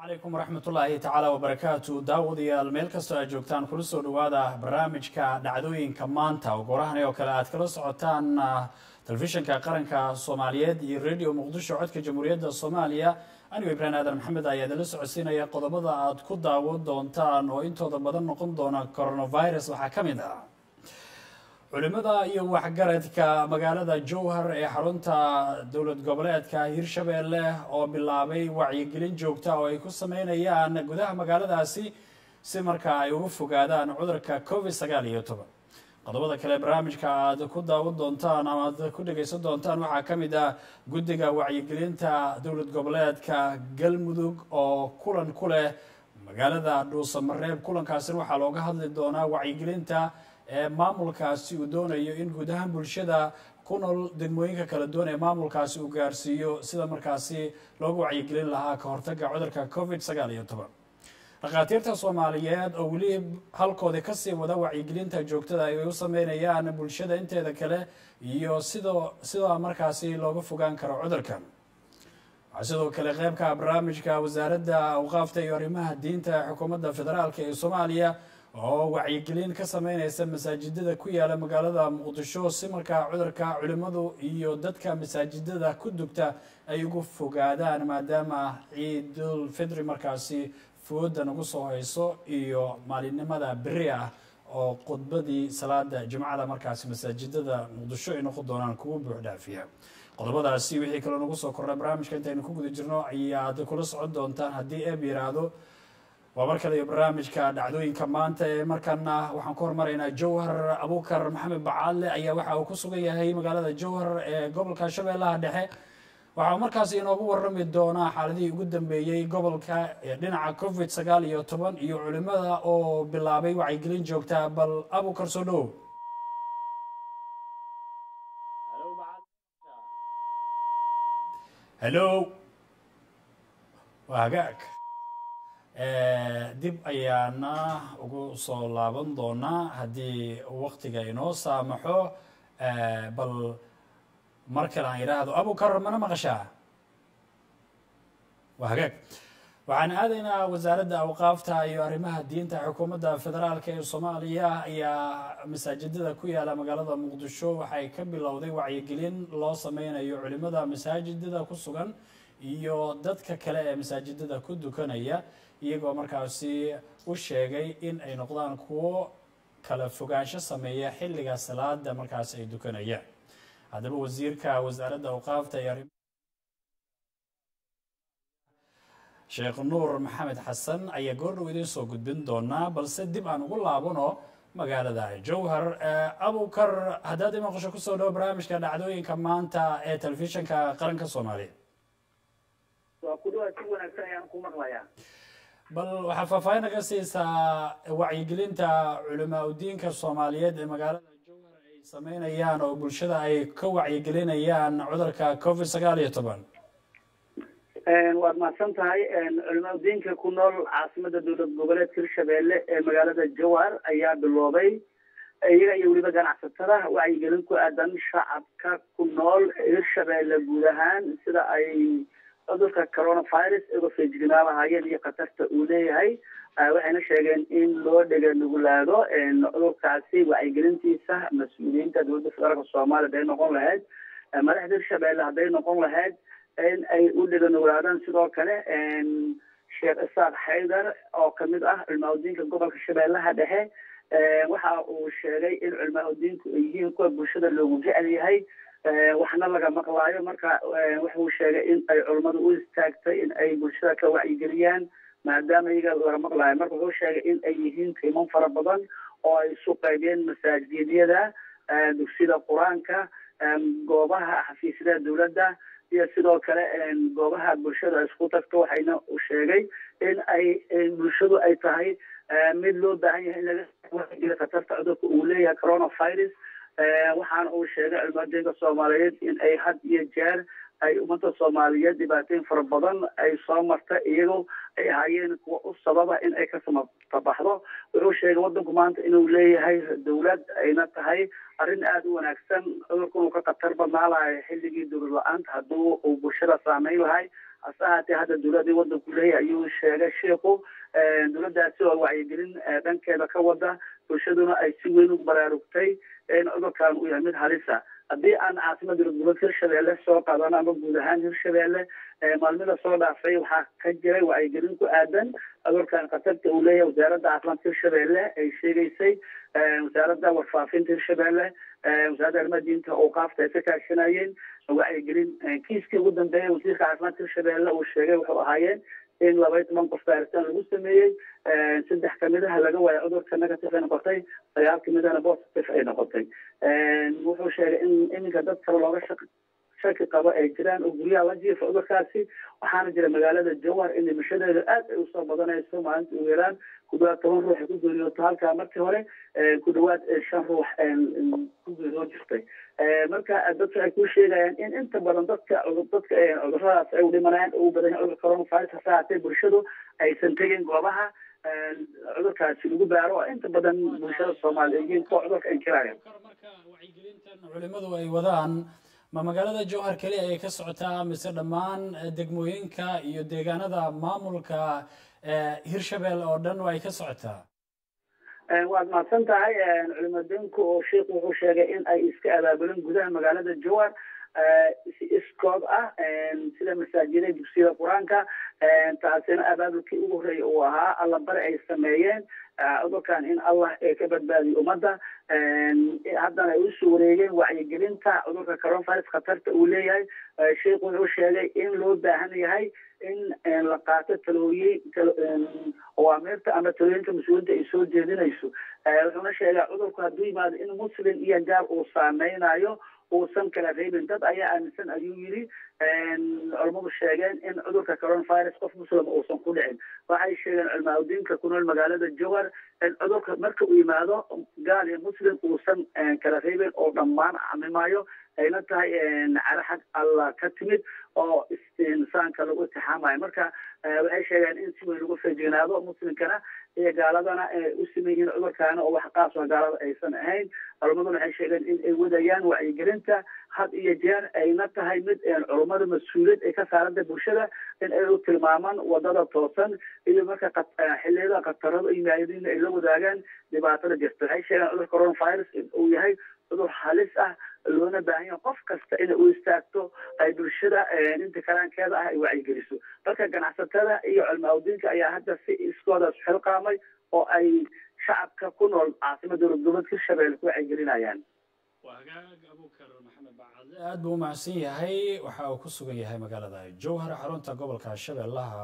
calaykum waraxmatullaahi tacaala wabarakaatu daawadayaal meel kastoo aad joogtaan kula soo dhawaada barnaamijka dhacdooyinka maanta oo goorahani oo kale aad kala socotaan telefishinka qaranka soomaaliyeed iyo radio muqdisho codka jamhuuriyadda soomaaliya anigoo ibraahim aadan maxamed ayaa idinla socodsiinaya qodobada aad ku daawan doontaan oo intooda badan noqon doona coronavirus waxaa ka mid ah culimada iyo waxgaradka magaalada jowhar ee xarunta dowlad goboleedka hirshabeelle oo bilaabay wacyigelin joogta oo ay ku sameynayaan gudaha magaaladaasi si markaa ay uga fogaadaan cudurka covid sagaal iyo toban qodobada kale barnaamijka aad ku daawan doontaan ama aad ku dhegeysan doontaan waxaa ka mid ah guddiga wacyigelinta dowlad goboleedka galmudug oo kulan ku leh magaalada dhuusamareeb kulankaasina waxaa looga hadli doonaa wacyigelinta ee maamulkaasi uu doonayo in guud ahaan bulshada ku nool degmooyinka kala duwan ee maamulkaasi uu gaarsiiyo sida markaasi loogu wacyigelin lahaa ka hortaga cudurka covid sagaal iyo toban dhakhaatiirta soomaaliyeed oo weli halkoodii kasii wada wacyigelinta joogtada ay u sameynayaan bulshada inteeda kale iyo sidoo sidaa markaasi looga fogaan karo cudurkan waxaa sidoo kale qeybka barnaamijka wasaaradda awqaafta iyo arrimaha diinta xukuumadda federaalk ee soomaaliya oo wacyigelin ka sameyneysa masaajidada ku yaala magaalada muqdisho si markaa cudurka culimadu iyo dadka masaajidada ku dugta ay ugu fogaadaan maadaama ciidul fidri markaasi fooda nagu soo hayso iyo maalinimada beri ah oo khudbadii salaada jimcada markaasi masaajidada muqdisho ay noqon doonaan kugu buux dhaafiya qodobadaasi wixii kaloo nagu soo kordha barnaamijka intaynu ku guda jirno ayaad kula socon doontaan haddii eeb yiraahdo waa mar kale iyo barnaamijka dhacdooyinka maanta ee markana waxaan ku hormaraynaa jowhar abuukar maxamed bacaale ayaa waxa uu ku sugan yahay magaalada jowhar ee gobolka shabeellaha dhexe waxaa markaasi inoogu warami doonaa xaaladihii ugu dambeeyey gobolka dhinaca covid sagaal iyo toban iyo culimada oo bilaabay wacyigelin joogta bal abuukar soo dhowow hello waa hagaag dib ayaana ugu soo laaban doonaa haddii waktiga inoo saamaxo bal mar kale aan yidhaahdo abukar mana maqashaa waa hagaag waxaan aadaynaa wasaaradda awqaafta iyo arrimaha diinta xukuumadda federaalk ee soomaaliya ayaa masaajidada ku yaala magaalada muqdisho waxay ka bilowday wacyigelin loo sameynayo culimada masaajidada ku sugan iyo dadka kale ee masaajidada ku dukanaya iyagoo markaasi u sheegay in ay noqdaan kuwo kala fogaansho sameeya xilliga salaada markaasi ay dukanayaan haddaba wasiirka wasaaradda awqaafta iyo arrim sheekh nuur maxamed xasan ayaa goordhow idiin soo gudbin doonaa balse dib aan ugu laabano magaalada jowhar abukar haddaad i maqasho kusoo dhawo barnaamijka dhacdooyinka maanta ee telefishinka qaranka soomaaliya waa ku dhawaad si wanaagsan ayaan ku maqlayaa bal waxaa faahfaahin naga siisaa wacyigelinta culamaa udiinka soomaaliyeed ee magaalada jowhar ay sameynayaan oo bulshada ay ka wacyigelinayaan cudurka covid sagaal iyo toban waad mahadsan tahay culamaa udiinka ku nool caasimada dowlad goboleedka hirshabeelle ee magaalada jowhar ayaa biloobay iyaga iyo weliba ganacsatada wacyigelin ku aadan shacabka ku nool hirshabeelle guud ahaan sida ay cudurka coronavirus uga feejignaabahayeen iyo khatarta uu leeyahay waxayna sheegeen in loo dhega nugulaado cudurkaasi wacyigelintiisa mas-uuliyiinta dowladda federaalka soomaaliya haday noqon lahayd madaxda hirshabeelle hadday noqon lahayd in ay u dhega nuglaadaan sidoo kale sheekh isaaq xaydar oo kamid ah culmaa-udiinka gobolka shabeellaha dhexe waxa uu sheegay in culmaa-udiinku ay yihiin kuwa bulshada loogu jecel yahay waxna laga maqlaayo marka wuxuu sheegay in ay culummadu u istaagtay in ay bulshada ka wacyigeliyaan maadaama iyaga laga maqlaayo marka wuxuu sheegay in ay yihiin qiiman fara badan oo ay isu qaybeen masaajidyada dugsida qur-aanka goobaha xafiisyada dowladda iyo sidoo kale goobaha bulshada isku tagto waxayna u sheegay in ay bulshadu ay tahay mid loo baahan yahay in laga wacigeliyo khatarta cudurka uu leeyahay coronavirus waxaana uu sheegay culmaadeenka soomaaliyeed in ay had iyo jeer ay ummadda soomaaliyeed dhibaatooyin fara badan ay soo marta iyagoo ay ahaayeen kuwa u sababa in ay ka samatabaxdo wuxuu sheegay wadanku maanta inuu leeyahay dowlad ayna tahay arrin aada u wanaagsan cudurka inuu ka khatar badnaa lahay xilligii dowlad la-aanta hadduu uu bulshada saameyn lahay hase ahaatee hadda dowladii wadanku leeyahay ayuu sheegay sheikhu dowladdaasi oo wacyigelin dhankeeda ka wada bulshaduna ay si weyn u baraarugtay in cudurkan uu yahay mid halisa haddii aan caasimada dowlad hirshabeelle soo qaadano ama guud ahaan hirshabeelle maalmida soo dhaafay waxaa ka jiray wacyigelin ku aadan cudurkan khatarta uu leeyahay wasaaradda caafimaadka hirshabeelle ay sheegaysay wasaaradda warfaafinta hirshabeelle wasaaradda arrimaha diinta awqaafta ay ka kaashanayeen wacyigelin kiiskii ugu dambeeyay wasiirka caafimaadka hirshabeelle uu sheegay wuxuu ahaayeen in laba iyo toban qof baaritaan lagu sameeyey saddex kamidaha laga waayo cudurka negative ay noqotay sagaal kamidahana positive ay noqotay wuxuu sheegay in iminka dad kale looga shaq shaki qabo ay jiraan oo guryaha la jiifa cudurkaasi waxaana jira magaalada jawhar in dhimashadeeda aad ay usoo badanayso maalinta ugu yaraan ku dhawaad toban ruux ay ku geeriyooto halkaa markii hore ku dhawaad shan ruux ku geeriyoo jirtay marka dadka ay ku sheegayaan in inta badan dadka dadka cuduradaas ay u dhimanayaan ugu badan yahay cudurka coronavirus hase haatee bulshadu aysan tegin goobaha cudurkaasi lagu baaro oo inta badan bulshada soomaaliya yihiin kuwa cudurka inkiraya marka wacyigelintan culimadu ay wadaan ma magaalada jowhar keli ayay ka socotaa mise dhammaan degmooyinka iyo deegaanada maamulka hirshabelle oo dhan ay ka socotaa waad mahadsan tahay culimadinku oo sheikhu wuxuu sheegay in ay iska abaabuleen gudaha magaalada jowhar si iskood ah sida masaajida dugsiyada qur-aanka taasina abaabulkii ugu horreeyay uu ahaa alla bari ay sameeyeen cudurkan in allah ka badbaadiyo ummadda haddana ay usoo wareegeen wacyigelinta cudurka coronavirus khatarta uu leeyahay sheikhu wuxuu sheegay in loo baahan yahay in la qaato talooyin awaamirta ama talooyinka mas-uuliinta ay soo jeedinayso wuxuuna sheegay cudurku hadduu yimaado in muslim iyo gaar uu saameynayo uusan kala reebin dad ayaa aaminsan ayuu yidhi culamadu sheegeen in cudurka coronavirus qof muslim uusan ku dhicin waxay sheegeen culmaaudiinka ku nool magaalada jowhar in cudurka marka uu yimaado gaal iyo muslim uusan kala reebin oo dhammaan camimayo ayna tahay caro xag allah ka timid oo insaanka lagu itixaamayo marka waxay sheegeen in si weyn lagu feejignaado muslimkana iyo gaaladana u siman yihiin cudurkaana oo wax qaas oo gaalada aysan ahayn culamaduna waxay sheegeen in ay wadayaan wacyigelinta had iyo jeer ayna tahay mid culummada mas-uuliyad ay ka saaranta bulshada in ay u tilmaamaan wadada toosan iyo marka xiliyada khatarada yimaadin ay la wadaagaan dhibaatada jirta waxay sheegeen cudurka coronavirus in uu yahay cudur halis ah loona baahan yahay qof kasta inay u istaagto ay bulshada inta kalaankeeda ah ay wacyigeliso marka ganacsatada iyo culmaaudiinka ayaa hadda si iskoodaas xilqaamay oo ay shacabka ku nool caasimada dowlad goboleedka hirshabelle ku wacyigelinayaan waa hagaag abukar maxamed bacadle aada buu umahadsan yahay waxa uu ku sugan yahay magaalada jowhar xarunta gobolka shabeellaha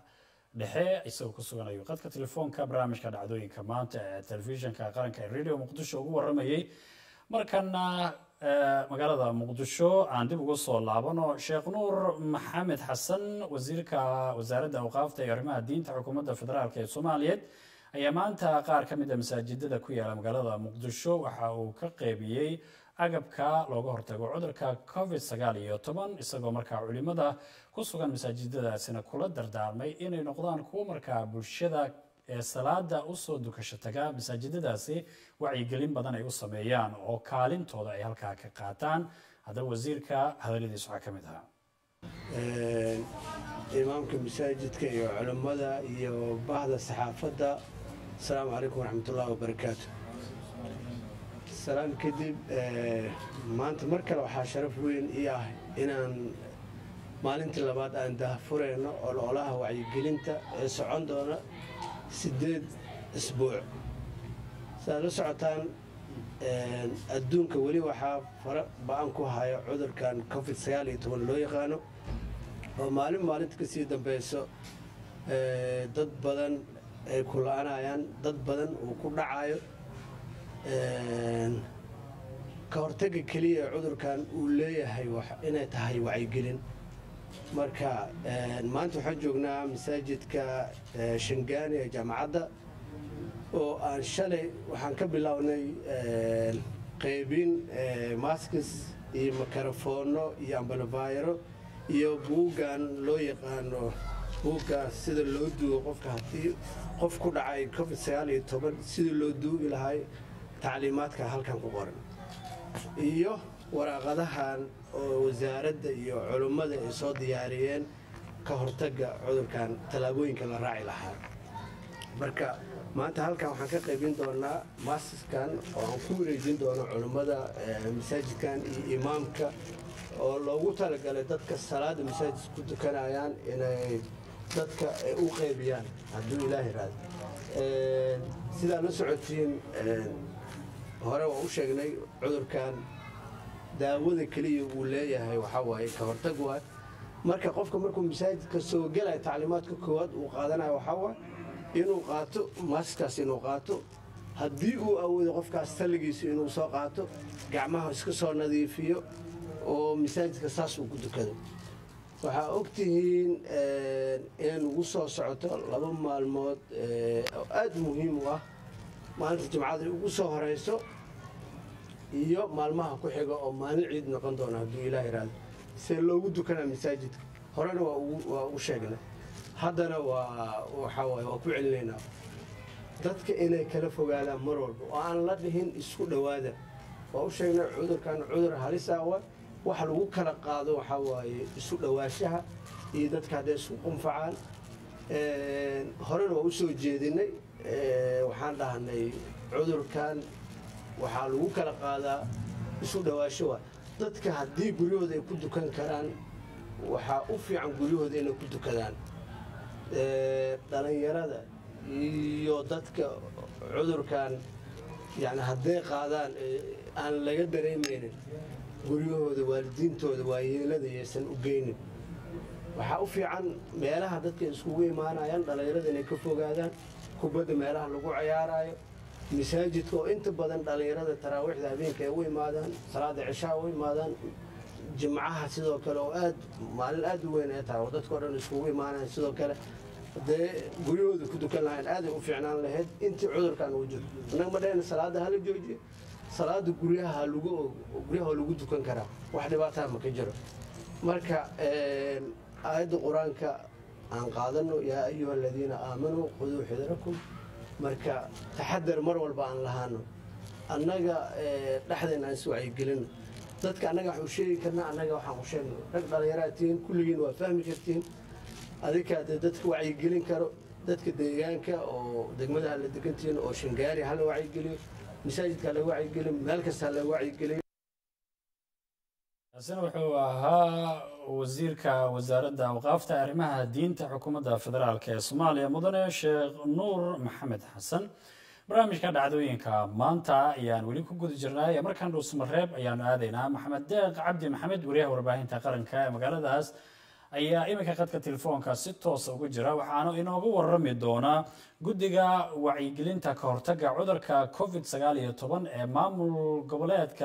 dhexe isagoo ku sugan ayuu qadka telefoonka barnaamijka dhacdooyinka maanta ee telefishinka qaranka ee radio muqdisho ugu waramayey markana magaalada muqdisho aan dib ugu soo laabano sheekh nuur maxamed xasan wasiirka wasaaradda awqaafta iyo arrimaha diinta xukuumadda federaalk ee soomaaliyeed ayaa maanta qaar ka mid a masaajidada ku yaala magaalada muqdisho waxa uu ka qeybiyey agabka looga hortago cudurka covid sagaal iyo toban isagoo markaa culimada ku sugan masaajidadaasina kula dardaarmay inay noqdaan kuwo markaa bulshada ee salaada usoo dukasho taga masaajidadaasi wacyigelin badan ay u sameeyaan oo kaalintooda ay halkaa ka qaataan haddaba wasiirka hadaladiis waxaa ka mid ahaa imaamka masaajidka iyo culammada iyo bahda saxaafadda asalaamu calaykum waraxmatullahi wabarakaatu salaam kadib maanta mar kale waxaa sharaf weyn ii ah inaan maalintii labaad aan dahfurayno ololaha wacyigelinta ee socon doona siddeed isbuuc saaad la socotaan adduunka weli waxaa fara ba-an ku haya cudurkan covid sagaal iyo toban loo yaqaano oo maalin maalinta ka sii dambeyso dad badan ay ku la-anayaan dad badan uu ku dhacayo ka hortaga keliya cudurkan uu leeyahay inay tahay wacyigelin marka maanta waxaan joognaa masaajidka shangaani ee jaamacadda oo aan shalay waxaan ka bilownay qaybin maskis iyo makarafoonno iyo ambalofayro iyo buuggan loo yaqaano buuggaas sida loo duugo qofka haddii qof ku dhacay covid sagaal iyo toban sida loo duugi lahay tacliimaadka halkan ku qoran iyo waraaqadahan oo wasaaradda iyo culummada ay soo diyaariyeen ka hortagga cudurkan tallaabooyinka la raaci lahaa marka maanta halkan waxaan ka qaybin doonaa maasiskan oo aan ku wareejin doono culummada masaajidkan iyo imaamka oo loogu talagalay dadka salaada masaajid ku tukanayaan inay dadka u qaybiyaan hadduu ilaah iraado sidaa la socotiin hore waa u sheegnay cudurkan daawada keliya uu leeyahay waxaa waaye ka hortag waay marka qofka markuu masaajidka soo gelaya tacliimaadka koowaad uu qaadanayo waxaa waay inuu qaato maaskaas inuu qaato haddii uu awoodo qofkaas talligiisa inuu soo qaato gacmaha iska soo nadiifiyo oo masaajidka saas uu ku tukado waxaa ogtihiin inay nagu soo socoto laba maalmood oo aada muhiim u ah maalinta jimcada ugu soo horeyso iyo maalmaha ku xiga oo maalin ciid noqon doona hadduu ilaah iraado see loogu dukanaa masaajidka horena waa u sheegnay haddana waa waxaa waaye waa ku celinaynaa dadka inay kala fogaadaan mar walba oo aan la dhihin isku dhowaada waa u sheegnay cudurkan cudur halisa wa waxa lagu kala qaado waxaa waaye isu dhowaashaha iyo dadka hadday isku qunfacaan horena waa u soo jeedinay waxaan dhahnay cudurkan waxaa lagu kala qaadaa isu dhowaasho wa dadka haddii guryahooda ay ku dukan karaan waxaa u fiican guryahooda inay ku dukadaan dhalinyarada iyo dadka cudurkan yani hadday qaadaan aan laga dareemaynin guryahooda waalidiintooda waayeelada yaysan u geynin waxaa u fiican meelaha dadka iskugu imaanayaan dhalinyarada inay ka fogaadaan kubadda meelaha lagu cayaaraayo masaajidka oo inta badan dhalinyarada taraawiixda habeenka ay u imaadaan salaada cishaa u imaadaan jimcaha sidoo kale oo aad maalin aad u weyn ay tahay oo dadka o dhan iskugu imaanayan sidoo kale dee guryahooda ku dukan lahayn aaday u fiicnaan lahayd intii cudurkan uu jiro annaga ma dhahayna salaada hala joojiyo salaada guryaha lagu guryaha lagu dukan karaa wax dhibaataa ma ka jiro marka aayadda qur-aanka aan qaadano yaa ayuha aladiina aamanuu quduu xidarakum marka taxadar mar walba aan lahaano annaga dhexdeena aan is wacyigelino dadka annaga waxaan u sheegi karnaa annaga waxaan u sheegno rag dhallinyaraad tihiin kulligiin waa fahmi kartiin adinkaa dee dadka wacyigelin karo dadka deegaanka oo degmadaha la degantihiin oo shangaari hala wacyigeliyo masaajidka hala wacyigeliyo meel kasta hala wacyigeliyo kaasina wuxuu ahaa wasiirka wasaaradda awqaafta arrimaha diinta xukuumadda federaalk ee soomaaliya mudane sheekh nuur maxamed xasan barnaamijka dhacdooyinka maanta ayaan weli ku guda jirnay markaan dhuusmareeb ayaanu aadaynaa maxamed deeq cabdi maxamed wariyaha warbaahinta qaranka ee magaaladaas ayaa iminka khadka telefoonka si toosa uga jira waxaana inooga warami doonaa guddiga wacyigelinta ka hortagga cudurka covid sagaal iyo toban ee maamul goboleedka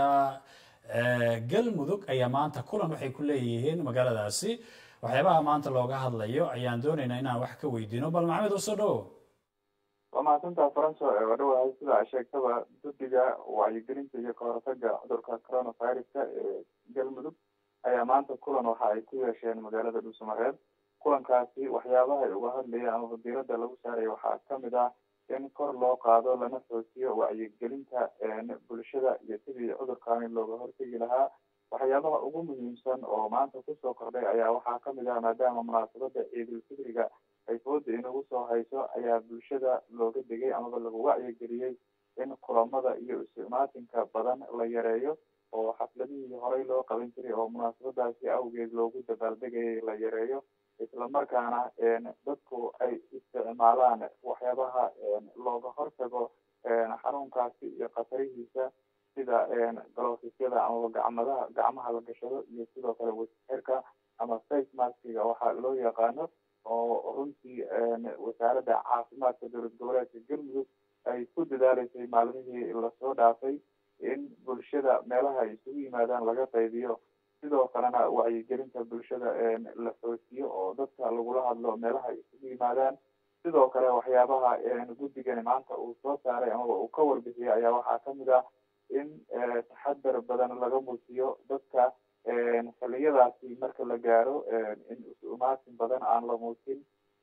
galmudug ayaa maanta kulan waxay ku leeyihiin magaaladaasi waxyaabaha maanta looga hadlayo ayaan doonaynaa inaan wax ka weydiino bal maxamed usoo dhowo waa mahadsantaa faranso waa dhawahay sida a sheegtaba guddiga wacyigelinta iyo kahortaga cudurka coronaviruska ee galmudug ayaa maanta kulan waxa ay ku yeesheen magaalada dhuusamareeb kulankaasi waxyaabaha ay uga hadlayeen ama wadiirada lagu saaraya waxaa kamid ah in kor loo qaado lana xoojiyo wacyigelinta bulshada iyo sidii cudurkaani looga hortegi lahaa waxyaabaha ugu muhiimsan oo maanta kusoo kordhay ayaa waxaa kamid ah maadaama munaasabada ciidulfidriga ay fooda inagu soo hayso ayaa bulshada looga degay amaba lagu wacyigeliyey in kulamada iyo istimaatinka badan la yareeyo oo xafladihii horey loo qaban jiray oo munaasabadaasi awgeed loogu dabaaldegayay la yareeyo islamarkaana dadku ay isticmaalaan waxyaabaha looga hortago xanuunkaasi iyo khatarihiisa sida galoofisyada amaba gacmadaha gacmaha la gashado iyo sidoo kale wasixirka ama face maskiga waxaa loo yaqaano oo runtii wasaaradda caafimaadka dowlad goboleedka galmudug ay ku dadaaleysay maalmihii lasoo dhaafay in bulshada meelaha ay isugu yimaadaan laga qaybiyo sidoo kalena wacyigelinta bulshada la xoojiyo oo dadka lagula hadlo meelaha ay isugu yimaadaan sidoo kale waxyaabaha guddigani maanta uu soo saaray amaba uu ka warbixiyay ayaa waxaa kamid ah in taxadar badan laga muujiyo dadka xiliyadaasi marka la gaaro in is-umaatin badan aan la muujin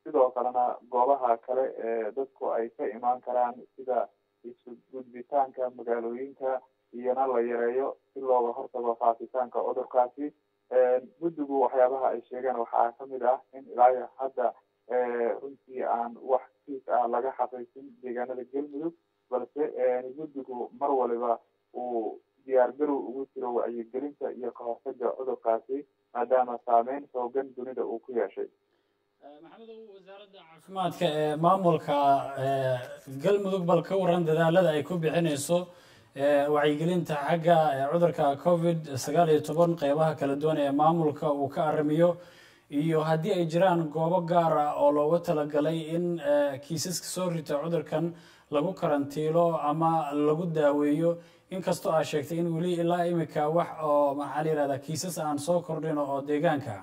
sidoo kalena goobaha kale ee dadku ay ka imaan karaan sida isu gudbitaanka magaalooyinka iyona la yareeyo si looga hortago faafitaanka cudurkaasi guddigu waxyaabaha ay sheegeen waxaa kamid ah in ilaa hadda runtii aan wax kiis ah laga xaqiijin deegaanada galmudug balse guddigu mar waliba uu diyaargarow ugu jiro wacyigelinta iyo kahortaga cudurkaasi maadaama saameyn xoogan dunida uu ku yeeshay maxamedow wasaaradda caafimaadka ee maamulka galmudug bal ka waran dadaalada ay ku bixinayso wacyigelinta xagga cudurka covid sagaal iyo toban qeybaha kala duwan ee maamulka uu ka arrimiyo iyo haddii ay jiraan goobo gaar ah oo loogu talagalay in kiisaska soo rita cudurkan lagu karantiilo ama lagu daaweeyo inkastoo aad sheegtay in weli ilaa imika wax oo maxaa la yihahdaa kiisas aan soo kordhin oo deegaanka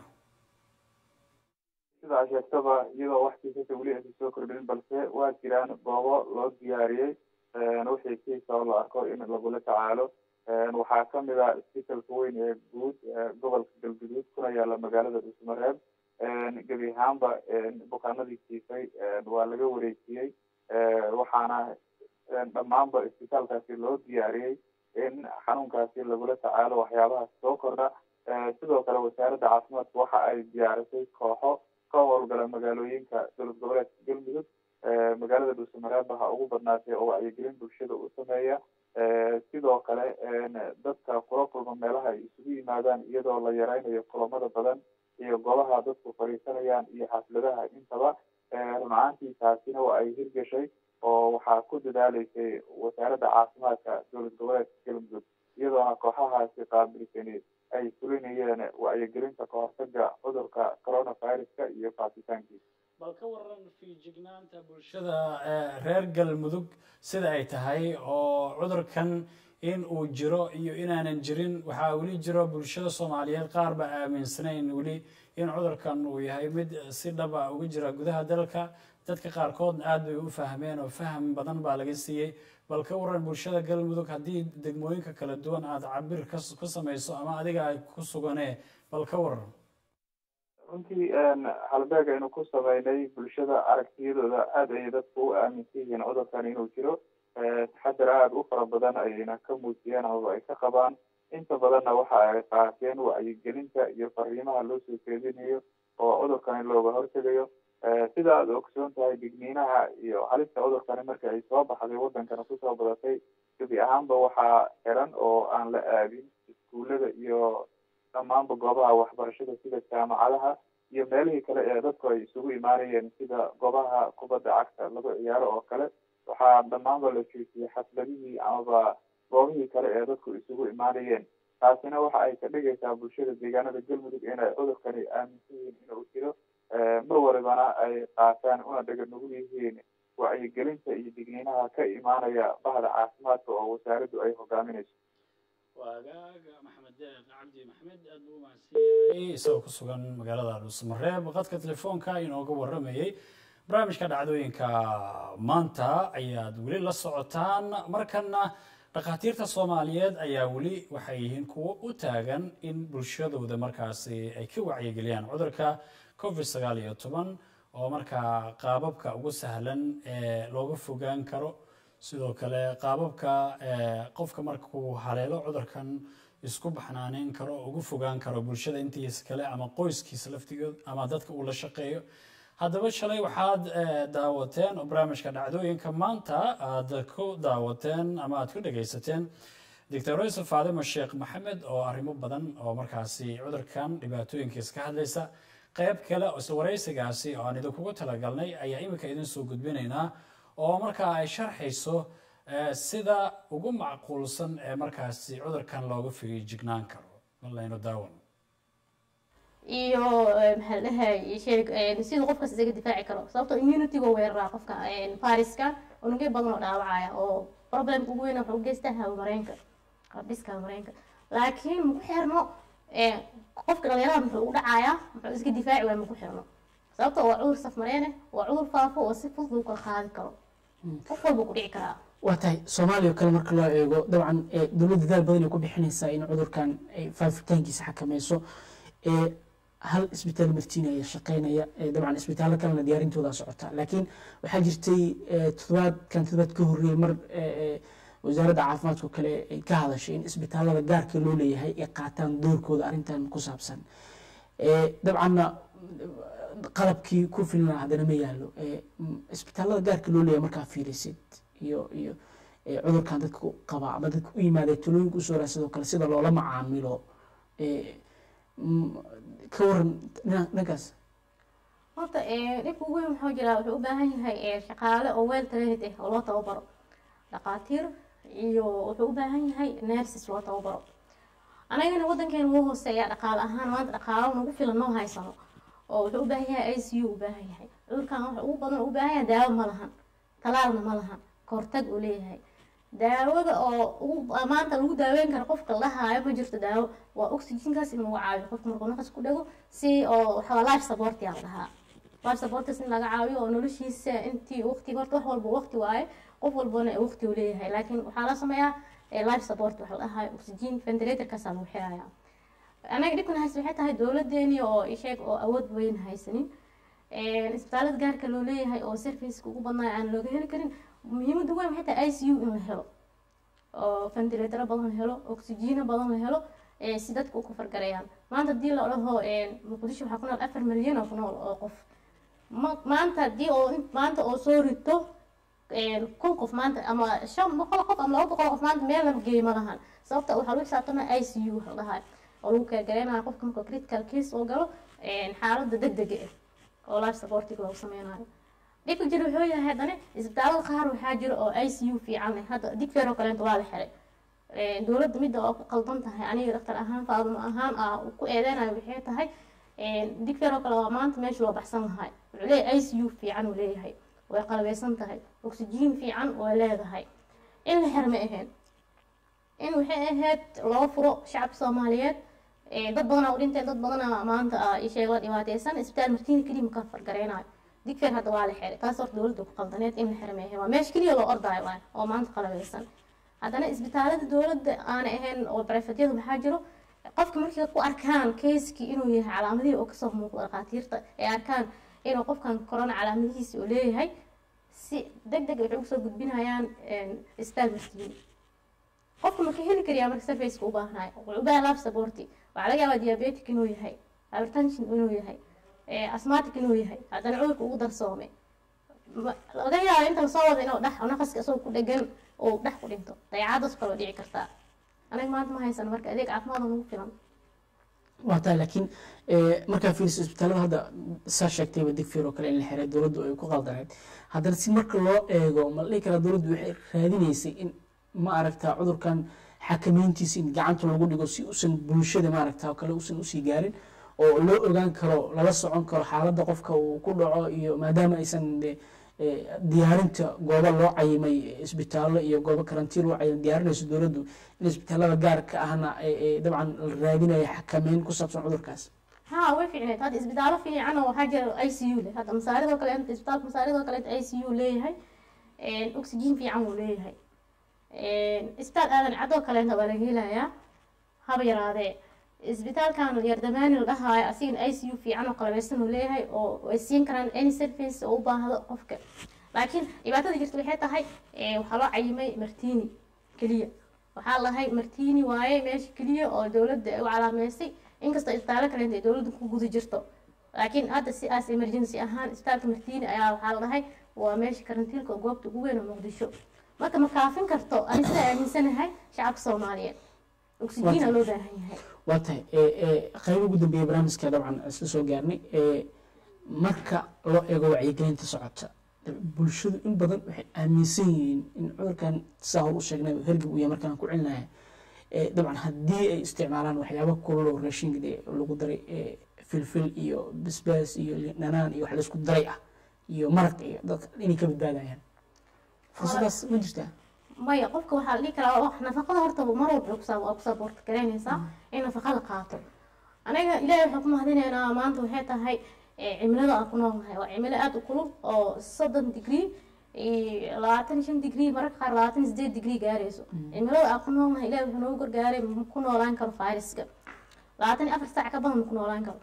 sida a sheegtaba iyadoo wax kiisasa weli aysan soo kordhin balse waa jiraan goobo loo diyaariyey wixii kiisa oo la arko in lagula tacaalo waxaa kamid a isbitalka weyn ee guud gobolka galguduud kuna yaala magaalada dhuusmareeb gebi ahaanba bukaanadii kiisay waa laga wareejiyey waxaana dhammaanba isbitaalkaasi loo diyaariyey in xanuunkaasi lagula tacaalo waxyaabaha soo kordha sidoo kale wasaaradda caafimaadka waxa ay diyaarisay kooxo ka howlgala magaalooyinka dowlad goboleedka galmudug magaalada dhuusamareeba ha ugu badnaatay oo wacyigelin bulshada u sameeya sidoo kale dadka kula kulma meelaha ay isugu yimaadaan iyadoo la yareynayo kulamada badan iyo goobaha dadku fadhiisanayaan iyo xafladaha intaba run ahaantii taasina waa ay hirgashay oo waxaa ku dadaaleysay wasaaradda caafimaadka dowlad goboleedka galmudug iyadoona kooxahaasi qaabilsani ay fulinayeen wacyigelinta kahortaga cudurka coronaviruska iyo faafitaankiisa bal ka waran fiijignaanta bulshada reer galmudug sida ay tahay oo cudurkan in uu jiro iyo inaanan jirin waxaa weli jiro bulshada soomaaliyeed qaar ba aaminsanayn weli in cudurkan uu yahay mid si dhaba uga jira gudaha dalka dadka qaarkoodna aada bay u fahmeen oo faham badan baa laga siiyey bal ka waran bulshada galmudug haddii degmooyinka kala duwan aada cabir ka samayso ama adiga ay ku suganee bal ka waran runtii halbeeg aynu ku sameynay bulshada aragtiyadooda aada ayay dadku u aaminsan yihiin cudurkan inuu jiro taxadar aada u fara badan ayayna ka muujiyeen amaba ay ka qabaan inta badanna waxa ay qaateen wacyigelinta iyo fariimaha loo soo jeedinayo oo cudurkani looga hortegayo sida aada ogsoon tahay digniinaha iyo halista cudurkani marka ay soo baxday wadankana kusoo badatay gebi ahaanba waxaa xiran oo aan la aadin iskuullada iyo dhammaanba goobaha waxbarashada sida jaamacadaha iyo meelihii kale ee dadku ay isugu imaanayeen sida goobaha kubadda cagta lagu ciyaaro oo kale waxaa dhammaanba la joojiyey xafladihii amaba goobihii kale ee dadku isugu imaanayeen taasina waxa ay ka dhigaysaa bulshada deegaanada galmudug inay cudurkani aaminsan yihiin inuu jiro mar walibana ay qaataan una dhega nugul yihiin wacyigelinta iyo digniinaha ka imaanaya bahda caafimaadka oo wasaaraddu ay hogaaminayso waagaaga maxamed deeq cabdi maxamed aada buu umahadsan yahay isagoo ku sugan magaalada dhuusamareeb qadka telefoonka inooga waramayey barnaamijka dhacdooyinka maanta ayaad weli la socotaan markana dhakhaatiirta soomaaliyeed ayaa weli waxay yihiin kuwo u taagan in bulshadooda markaasi ay ka wacyigeliyaan cudurka covid sagaal iyo toban oo markaa qaababka ugu sahlan ee looga fogaan karo sidoo kale qaababka qofka markuu haleelo cudurkan isku baxnaaneyn karo ugu fogaan karo bulshada intiisa kale ama qoyskiisa laftigood ama dadka uu la shaqeeyo haddaba shalay waxaad daawateen oo barnaamijka dhacdooyinka maanta aad ku daawateen ama aad ku dhegaysateen doctor yusuf faadimo sheekh maxamed oo arrimo badan oo markaasi cudurkan dhibaatooyinkiisa ka hadlaysa qayb kale isla waraysigaasi oo aan idinkugu talagalnay ayaa iminka idin soo gudbinaynaa oo markaa ay sharxayso sida ugu macquulsan ee markaasi cudurkan looga fijignaan karo malaynu daawan iyo maxaa dhahay sheeg siduu qofkaas isaga difaaci karo sababtoo immunity-ga weeraraa qofka fariska unugyo badan oo dhaawacaya oo problemka ugu weyn wuxuu u geystaa hawamareenka qabiska hawamareenka laakiin maku xirno qofka dhalinyarada muxuu ugu dhacayaa muxuu iska difaaci waaya maku xirno sababtoo waa cudur safmareene waa cudur faafo oo si fudud lagu kala qaadi karo qof walba ku dhici karaa waa tahay soomaaliya oo kale marka loo eego dabcan dowladda dadaal badan ay ku bixinaysaa in cudurkan ay faafitaankiisa xakameyso hal isbitaal martiini ayaa shaqeynaya ee dabcan isbitaallo kalena diyaarintooda socota laakiin waxaa jirtay eh, toddobaadkan toddobaad ka horreeyey mar eh, eh, wasaaradda caafimaadka kale ay ka hadashay in isbitaallada gaarka loo leeyahay ay qaataan doorkooda arrintan ku saabsan Eh, dabcanna qalabkii ku filna haddana ma yaalo Eh, m- isbitaallada gaarka loo leeyahay markaa fiirisid iyo iyo eh, cudurkan dadka ku qaba ama dadka u yimaada talooyinka usoo raa sidoo kale sida loola macaamilo Eh, m- ka waran dhina- dhankaas horta ee, dhibka ugu weyn wuxuu jiraa wuxuu u baahan yahay ee, shaqaale oo well trained ah oo loo tababaro dhaqaatiir iyo wuxuu u baahan yahay nurses loo tababaro anagana wadankeena wuu hooseeya dhaqaale ahaan maanta dhaqaalo nagu filan noo haysano oo wuxuu u baahan yahay i c u u baahan yahay cudurkan waxa ugu badan u baahan yahay daawo ma lahan talaalna ma lahan kahortag uu leeyahay daawada oo ugu maanta lagu daaweyn karo qofka la haayo ma jirto daawo waa oxygenkaas in lagu caawiyo qofka markuu naqas ku dhego si oo waxaa life support yaa la dhahaa life supporters in laga caawiyo oo noloshiisa intii waqti horta wax walba waqti waaye qof walbana waqti uu leeyahay laakiin waxaa la sameeyaa eh, life support waxa la dhahayo oxygen ventilatorkaasaa lagu xirayaa anaga dhibkan haysta waxay tahay dowladeeni oo isheeg oo awood weyn haysanin Een, isbitaalada gaarka loo leeyahay oo serviceka ugu badnaa aan looga heli karin muhiimada weyn waxay tahay i c u in la helo oo ventilatoro badan la helo oxygeno badan la helo ee si dadka u kafargarayaan maanta haddii la dhaho een, muqdisho waxaa ku nool afar milyan oo ku nool oo qof ma- maanta haddii oo in- maanta oo soo rito een, kun qof maanta ama shan boqol qof ama laba boqol qof maanta meel lama geeyo ma lahan sababta waxaa lagu xisaabtama i c u waxa la dhahay oo lagu kaagareynaya qofka marka critical case oo galo een, xaaladda degdega ah oo life supportiga loogu sameynayo dhibka jira wuxuu yahay haddana isbitaalada qaar waxaa jira oo i c u fiican leh hadda digfeer oo kaleeto waa la xiray Een, dowladda midda oo ku qaldan tahay aniga dhaktar ahaan faadumo ahaan aa ku eedeynayo waxay tahay een, digfeer oo kale waa maanta meesha loo baxsan lahay wuxuu leeyahay i c u fiican uu leeyahay way qalabeysan tahay oxygen fiican way leedahay in la xir ma ahayn in waxay ahayd loo furo shacabka soomaaliyeed ee, dad badanaa u dhinteen dad badanaa maanta ah isheeg la dhibaateysan isbitaal martiini keliya maka fargareynayo digfeer hadda waa la xiray taas horta dowladda ku qaldaneed in la xiro ma ahayn waa meesha keliya loo ordaayo waay oo maanta qalabeysan haddana isbitaalada dowladda aanay ahayn oo barefedyada waxaa jiro qofka markay ku arkaan keiskii inuu yahay calaamadihii oo kasoo muuqdo dhakhaatiirta ay arkaan inuu qofkan corona calaamadihiisi uu leeyahay si deg deg waxay usoo gudbinayaan isbitaal martiini qofka ma ka heli kariyaa marka surfaceka u baahnayo wuxuu u baahan life supporti waxaa laga yaabaa diabetic inuu yahay hypertension inuu yahay eh, asthmatic inuu yahay haddana cudurka ugu darsoomay Ma- laga yaaba inta lasoo wada inuu dhex naqaska isagoo ku dhegan uu dhex ku dhinto dayacaadaas kaloo dhici kartaa aniga maanta ma haysano marka adeeg caafimaad oo nagu filan waa tahay laakiin eh, markaa fiiriso isbitaalada hadda saa sheegtayba digfeer oo kale in la xiray dowladdu ay ku qaldaneed haddana si marka loo eego ma la dhihi karaa dowladdu waxay raadinaysay in ma aragtaa cudurkan xakameyntiisa in gacanta lagu dhigo si uusan bulshada ma aragtaa oo kale uusan usii gaarin oo loo ogaan karo lala socon karo xaaladda qofka uu ku dhaco iyo maadaama aysan de, eh, diyaarinta goobo loo cayimay isbitaallo iyo goobo karantiin loo cayimay diyaarinayso dowladdu in isbitaalada gaarka ahna ay- ay dabcan la raadinaya xakameyn ku saabsan cudurkaas ها way fiicneed hadda isbitaallo fiican oo waxaa jira i c u leh hadda masaaridoo kale isbitaalka masaaridoo kale i c u leeyahay oxygen fiican uu leeyahay isbitaal aadan cadoo kaleeta waa laga helayaa haba yaraadee isbitaalkan yardamaani la dhahaayo asigana i c u fiican oo qalabeysan uu leeyahay oo ay siin karaan any service oo u baahdo qofka laakiin dhibaatada jirta waxay tahay eh, waxaa loo cayimay martini keliya waxaa lahay martini waaye meesha keliya oo dowladda ay u calaameysay inkastoo isbitaallo kaleenta ay dowladda ku guda jirto laakiin hadda si aas emergency ahaan isbitaalka martini ayaa waxaa la dhahay waa meesha karantiilka oo goobta ugu weyn oo muqdisho marka ma kaafin karto ani sidaa aaminsanahay shacabka soomaaliyeed oxygen aa loo baahan yahay waa tahay eh, eh, qayb ugu dambeeya barnaamijka dabcan isla soo gaarnay eh, marka loo eego wacyigelinta socota bulshadu in badan waxay aaminsan yihiin in cudurkan saa hor u sheegnay oo hergeb uu yahay markaan ku celinahay Eh, dabcan haddii ay isticmaalaan waxyaabo kulul oo raashinka dee lagu daray eh, filfil iyo basbaas iyo dhanaan iyo wax laysku daray ah iyo maraq iyo dadka inay ka badbaadayaan fursadaas ma jirtaa maya qofka waxaa la dhihi karaa wax nafaqada horta mar walba kusaa waa kusaa boorta garaynaysaa in nafaqa la qaato anaga ilaahay waxaan ku mahadinaynaa maanta waxay tahay eh, cimilada aan ku noolnahay waa cimilo aada u kulul oo soddon degree iyo labaatan iyo shan degree mararka qaar labaatan iyo sideed degree gaarayso cimilada aan ku noolnahay ilaahay wuxuu noogu gargaaray ma ku noolaan karo fayraska labaatan iyo afar saac ka badan ma ku noolaan karo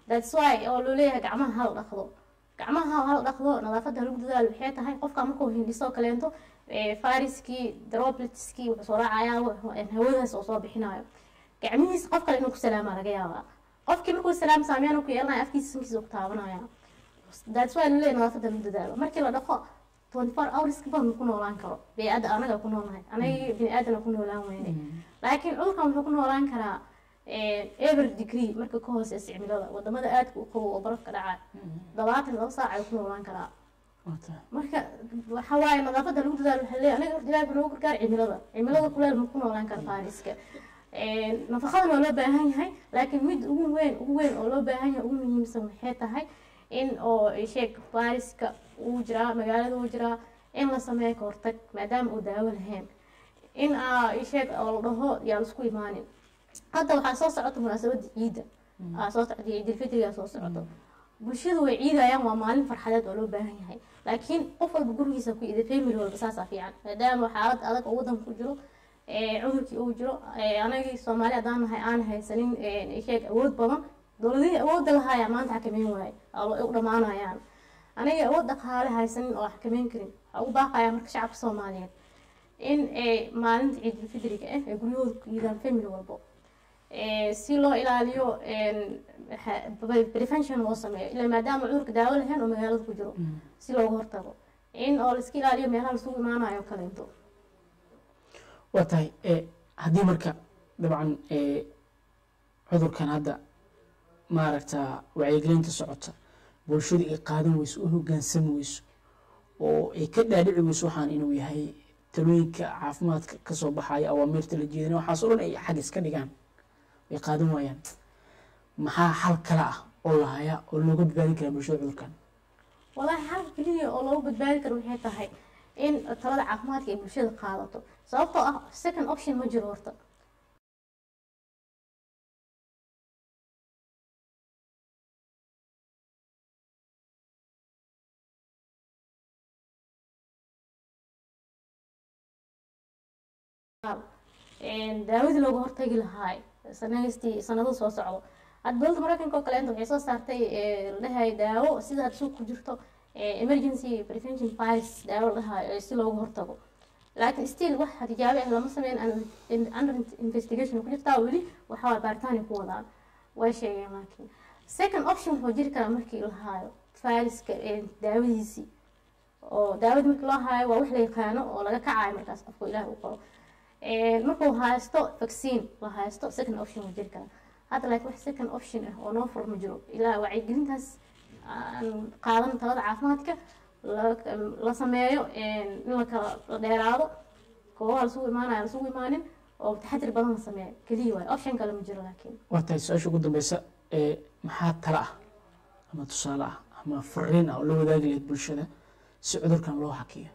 that's why oo loo leeyahay gacmaha hal dhaqdo gacmaha hal dhaqdo nadaafadda lagu dadaalo waxay tahay qofka markuu hindhisoo kaleento fariskii dropletskii wuxuu soo raacayaa hawadaas oo soo bixinayo gacmihiisa qof kale inuu ku salaamaa laga yaabaa qofkii markuu salaam saameyaan ku yeelanaya afkiisa sankiisa ku taabanaya that's why loo leeyahay nadaafadda lagu dadaalo markii la dhaqo 24 hours ka badan ku noolaan karo bey'adda anaga ku noolnahay anaga bini aadana ku noolaan weyne laakiin cudurkan wuxuu ku noolaan karaa ever degree marka ka hooseysa cimilada wadamada aadka u qabow oo barafka dhaca labaatan laba saac ayuu ku noolaan karaa marka waxa waaye nadaafadda lagu dadaalo waxaa leeyahay anaga horta ilaahi noogu gargaar cimilada cimilada kuleel ma ku noolaan kara faariska nafaqadan waa loo baahan yahay laakiin mid ugu weyn ugu weyn oo loo baahan yahay ugu muhiimsan waxay tahay in oo sheeg faariska uu jiraa magaalada uu jiraa in la sameeyo ka hortag maadaama uu daawo lahayn in sheeg oo la dhaho yaa laisku imaanin hadda waxaa soo socota munaasabada ciidda aa soo socda ciidilfitrigaa soo socoto bulshadu way ciidayaan waa maalin farxadeed oo loo baahan yahay laakiin qof walba gurigiisa ku iida family walba saasaa fiican maadaama xaalad adag oo wadanka ku jiro cudurkii uu jiro anagii soomaali haddaan nahay aan haysanin sheeg awood badan dowladihii awoodda lahaayaa maanta xakameyn waaye u dhammaanayaan aniga awood dhaqaale haysanin oo xakameyn karin waxaa ugu baaqayaa marka shacabka soomaaliyeed in maalinta ciidulfidriga ah ay guryahooda ku yiidaan family walbo si loo ilaaliyo prevention loo sameeyo ila maadaama cudurka daawo lahayn oo magaalada ku jiro si looga hortago in oo laiska ilaaliyo meelaha lasugu imaanayo kaleento waa tahay haddii marka dabcan cudurkan hadda maaragta wacyigelinta socota bulshadu ay qaadan weyso u hogaansami weyso oo ay ka dhaadhici weyso waxaan inuu yahay talooyinka caafimaadka kasoo baxaya awaamiirta la jeedina waxaas o dhan ay xag iska dhigaan way qaadan waayaan maxaa xal kale ah oo lahaya oo looga badbaadin karaa bulshada cudurkan walahi xalka keliya oo loogu badbaadi karo waxay tahay in talada caafimaadka ay bulshada qaadato sababtoo ah second option ma jiro horta daawadii looga hortagi lahaay sanadii sanado soo socdo hadda dowladda mareykanka oo kaleenta waxay soo saartay la dhahay daawo sida had suuq ku jirto emergency prevention virus daawo la dhahayo si looga hortago laakiin still wax tijaabe ah lama sameyn under investigation ku jirtaa weli waxa waa baaritaanay ku wadaan way sheegeen laakiin second option wuxuu jiri karaa markii la haayo viruska daawadiisii oo daawada markii loo haayo waa wax la yaqaano oo laga kacayo markaas qofku ilaahi u qoro markuu haysto vaccine la haysto second option wuu jiri karaa hadda laakiin wax second option ah oo noo fur ma jiro ilaa wacyigelintaas aan qaadan talada caafimaadka la sameeyo in la kala la dheeraado goobaha lasugu imaanaya lasugu imaanin oo taxadir badan la sameeyo keliya waayo option kale ma jiro laakiin waa tahay su-aasha ugu dambeysa maxaa tala ah ama tusaale ah ama fariin ah oo la wadaagi lahayd bulshada si cudurkan loo hakiyo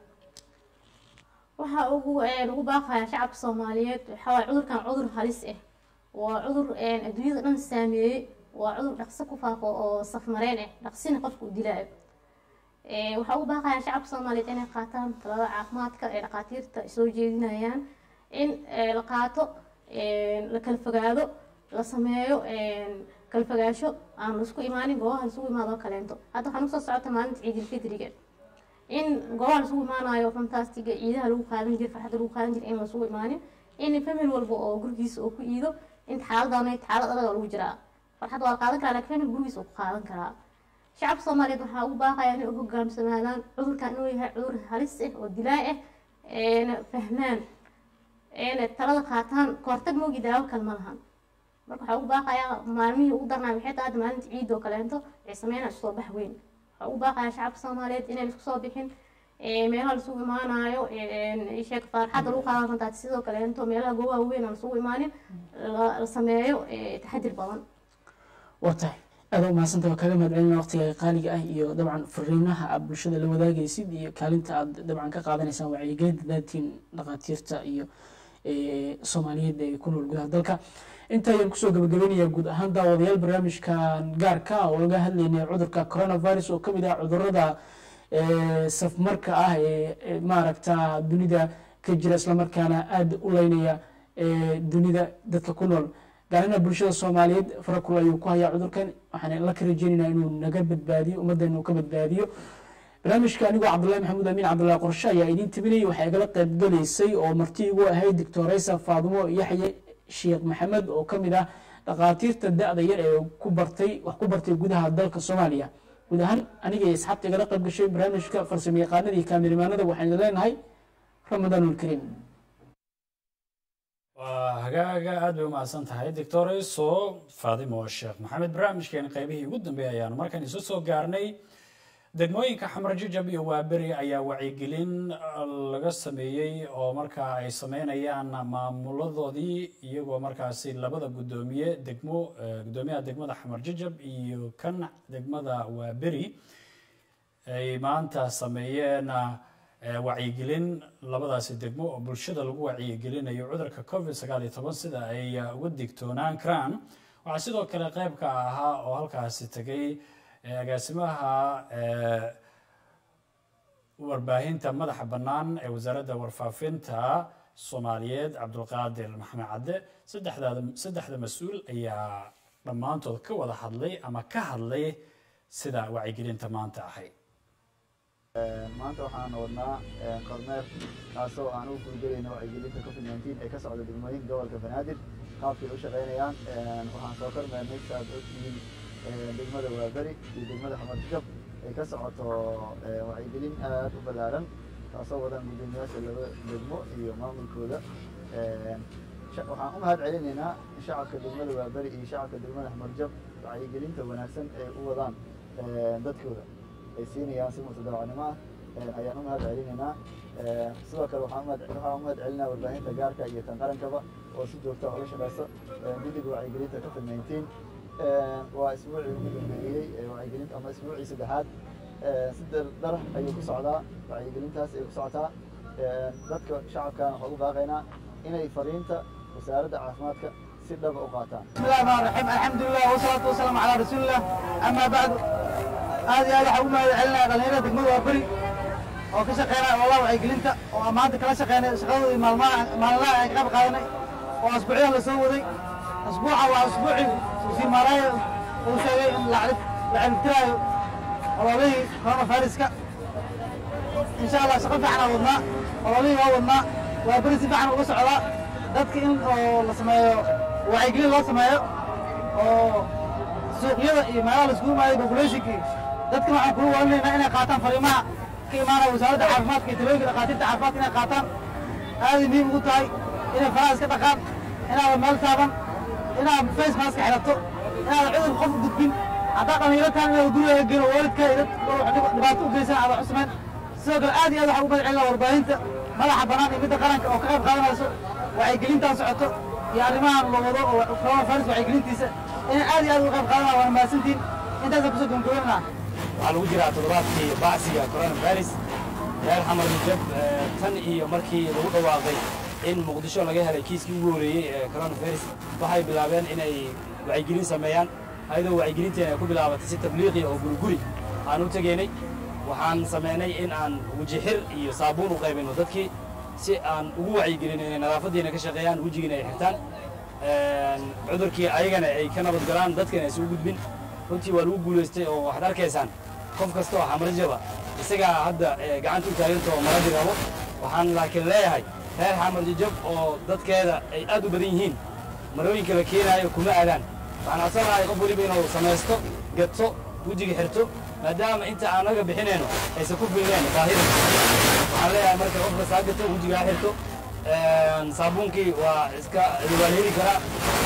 waxaa ugu ugu baaqaya shacabka soomaaliyeed waxaa waaye cudurkan cudur halis ah waa cudur adduunyada dhan saameeyey waa cudur dhaqso ku faafo oo safmareen ah dhaqsina qofka u dilaayo waxaa ugu baaqaya shacabka soomaaliyeed inay qaataan talada caafimaadka ee dhaqaatiirta soo jeedinayaan in la qaato la kala fogaado la sameeyo kala fogaasho aan laisku imaanin goobaha laisugu imaado kaleento hadda waxaan usoo socota maalinta ciidilfidriga in goobaha lasugu imaanayo fantastiga ciidaha lagu qaadan jira farxadda lagu qaadan jira in lasugu imaanin in famil walba oo gurigiisa oo ku iido inta xaaladaan xaalad adag oo lagu jiraa farxad waa la qaadan karaa laakiin famil gurigiisa oo ku qaadan karaa shacabka soomaaliyeed waxaa ugu baaqaya inay u hogaamsanaadaan cudurkan inuu yahay cudur halis ah oo dilaa ah eena fahmaan eena talada qaataan kahortag moogi daawo kale ma lahan marka waxaa ugu baaqayaa maalmihii ugu darnaa waxay tahay maalinta ciid oo kaleento waxay sameynaa soo bax weyn waxaa ugu baaqayaa shacabka soomaaliyeed inay isku soo bixin meelaha lasugu imaanayo sheeg farxadda lagu qaadan kartaa sidoo kaleento meelaha goobaha weyn aan lasugu imaanin la sameeyo taxadir badan waa tahay aada u mahadsanta waa kaaga mahad celina waqtiga qaaliga ah iyo dabcan fariimaha aad bulshada la wadaagaysid iyo kaalinta aad dabcan ka qaadanaysaan wacyigelinta daatiin dhaqaatiirta iyo soomaaliyeed ee ku nool gudaha dalka inta ayaan kusoo gabagabeynaya guud ahaan daawadayaal barnaamijkan gaarka oo laga hadlaynay cudurka coronavirus oo kamid ah cudurada safmarka ah ee maaragta dunida ka jira islamarkaana aada u leynaya dunida dadka ku nool gaarina bulshada soomaaliyeed farakul ayuu ku hayaa cudurkan waxaan la ka rajeynaynaa inuu naga badbaadiyo ummaddeena uu ka badbaadiyo barnaamijka anigoo cabdullahi maxamuud amiin cabdullahi qorshe ayaa idiin tabinayay waxaa igala qaybgalaysay oo marti igu ahayd doctoreysa faadumo yaxye sheekh maxamed oo ka mid ah dhakhaatiirta da-da yar ee ku bartay wax ku bartay gudaha dalka soomaaliya guud ahaan aniga iyo asxaabta igala qayb gashay barnaamijka farsamo yaqaanada iyo kaamirimaanada waxaan idin leenahay ramadaanulkariim waa hagaaga aad bay umahadsan tahay doctoreyso faadimo sheekh maxamed barnaamijkeena qaybihii ugu dambeeyay ayaanu markan isu soo gaarnay degmooyinka xamar jajab iyo waaberi ayaa wacyigelin laga sameeyey oo markaa ay sameynayaan maamuladoodii iyagoo markaasi labada guddoomiye degmo guddoomiyaha degmada xamar jajab iyo kan degmada waaberi ay maanta sameeyeen wacyigelin labadaasi degmo oo bulshada lagu wacyigelinayo cudurka covid sagaal iyo toban sida ay uga digtoonaan karaan waxaa sidoo kale qayb ka ahaa oo halkaasi tegay agaasimaha warbaahinta madaxa bannaan ee wasaaradda warfaafinta soomaaliyeed cabdulqaadir maxamed cadde saddexdaada saddexda mas-uul ayaa dhammaantood ka wada hadlay ama ka hadlay sida wacyigelinta maanta ahayd maanta waxaan wadnaa kormeer kaasoo aan u guulgelayno wacyigelinta covid nineteen ee ka socda degmooyinka gobolka banaadir qaabkay u shaqaynayaan waxaan soo kormeernay saaad ogtihiin degmada waaberi iyo degmada xamar jab ay ka socoto wacyigelin aad u ballaaran taasoo wadan guddoomiyaasha laba degmo iyo maamulkooda waxaan u mahad celinaynaa shacabka degmada waaberi iyo shacabka degmada xamar jab wacyigelinta wanaagsan ay u wadaan dadkooda ay siinayaan si mutadawacnimo ah ayaan u mahad celinaynaa sidoo kale waxaan waxaan u mahad celinaa warbaahinta gaarka iyo tan qarankaba oo si joogta uga shaqeysa guddiga wacyigelinta covid nineteen waa isbuucii ugu dambeeyey wacyigelinta ama isbuucii saddexaad si dar ayuu ku socdaa wacyigelintaas ay ku socotaa dadka shacabkana waxaan u baaqaynaa inay fariinta wasaaradda caafimaadka si dhaba u qaataan بسم الله الرحمن الرحيم الحمد لله والصلاة والسلام على رسول الله أما بعد هذه هذه حكومة علنا غلينا دقمة وبري oo ka shaqeynaya wallah wacyigelinta oo maanta kala shaqeynay shaqadoodii maalmaha maalinlaha ay qayb qaadanay oo asbuucyaha la soo waday asbuuca waa asbuucii wasiir maaraaya uu sheegay in la ciribtiraayo ololihii coronaviruska insha allah shaqo fiican aan wadnaa ololihii waa wadnaa waa beri si fiican uga socdaa dadka in oo la sameeyo wacyigelin loo sameeyo oo suuqyada iyo meelaha la iskugu imaaday populationkii dadkana waxaan kula walinaynaa inay qaataan fariimaha ka imaanaya wasaaradda caafimaadka iyo talooyinka dhakhaatiirta caafimaadka inay qaataan aaday muhiim ugu tahay inay faraha iska dhaqaan inaadan meel taaban inaad face mask xirato inaadan cudur qof gudbin haddaa dhalinyaro tahan inaad guriga geeno waalidka iyo dad dhibaato u geysan aada cusmayn sidoo kale aad iyo aad waxaan u mahad celinaa warbaahinta madaxa bannaan iyo midda qaranka oo ka qayb qaadanayso wacyigelintaan socoto iyo arrimahan la wado oo coronavirus wacyigelintiisa inay aad iyo aad uga qayb qaadanaa waana mahadsantiin intaasaan kusoo gabagabeynaa waxaa lagu jiraa toddobaadkii bacsiga coronavirus reer xamar mujab tan iyo markii lagu dhawaaqay in muqdisho laga helay kiiskii ugu horeeyey ee coronavirus waxay bilaabeen inay wacyigelin sameeyaan ayadoo wacyigelinteena ay ku bilaabatay si tabliiqi oo guriguri aan u tegaynay waxaan sameynay in aan wejixir iyo saabuun u qaybino dadkii si aan ugu wacyigelin inay nadaafaddiina ka shaqeeyaan wejigiina ay xirtaan cudurkii ayagana ay ka nabad galaan dadkana aysan u gudbin runtii waa lagu guulaystay oo waxaad arkaysaan qof kasta oo xamarjaba isagaa hadda gacanta u taaganta oo maradi rabo waxaan laakiin leeyahay reer xamarjajab oo dadkeeda ay aad u badan yihiin marooyinka la keenaayo kuma aadaan waxaan codsanahay qof weliba inuu samaysto gato wejiga xirto maadaama inta aan naga bixinayno aysan ku filneen baahida waxaan leeyahay marka qofka saa gato wejigaa xirto saabuunkii waa iska waa la heli karaa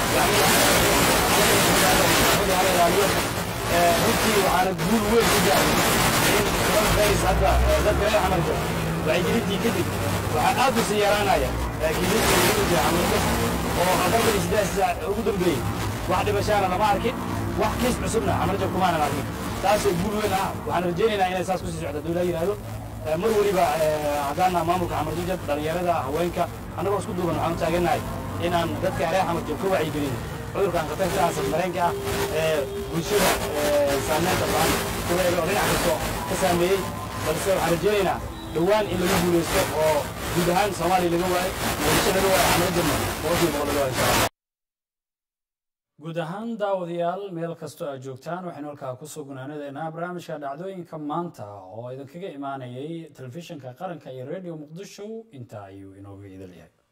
runtii waxaana guul weyn ku gaaray in coronavirus hadda dadka reer xamarka wacyigelintii kadib waxaa aad u sii yaraanaya kiisaska lagu jira xamarka oo afartan iyo siddeed saac ugu dambeeyey wax dhibashaana lama arkin wax kiis cusubna xamarjab kumaanan arkin taasoo guul weyn ah waxaan rajaynaynaa inay saas kusii socdo dowlaa yidhaahdo mar weliba haddaana maamulka xamarjajab dhallinyarada haweenka annagoo isku duuban waxaan u taagannahay inaan dadka reer xamarjab ka wacyigelin cudurkan khatarta ah safmareenka ah ee bulshada saameynta badan kuleega oo dhinac kasto ka saameeyey balse waxaan rajaynaynaa dhowaan in lagu guulaysto oo guud ahaan soomaaliya laga waayo muqdisho laga waayo xamarjabna boqolkiiba boqol laga waayo insha allah guud ahaan daawadayaal meel kastoo aad joogtaan waxaynu halkaa kusoo gunaanadeynaa barnaamijka dhacdooyinka maanta oo idinkaga imaanayay telefishinka qaranka iyo radio muqdisho intaa ayuu inooga idil yahay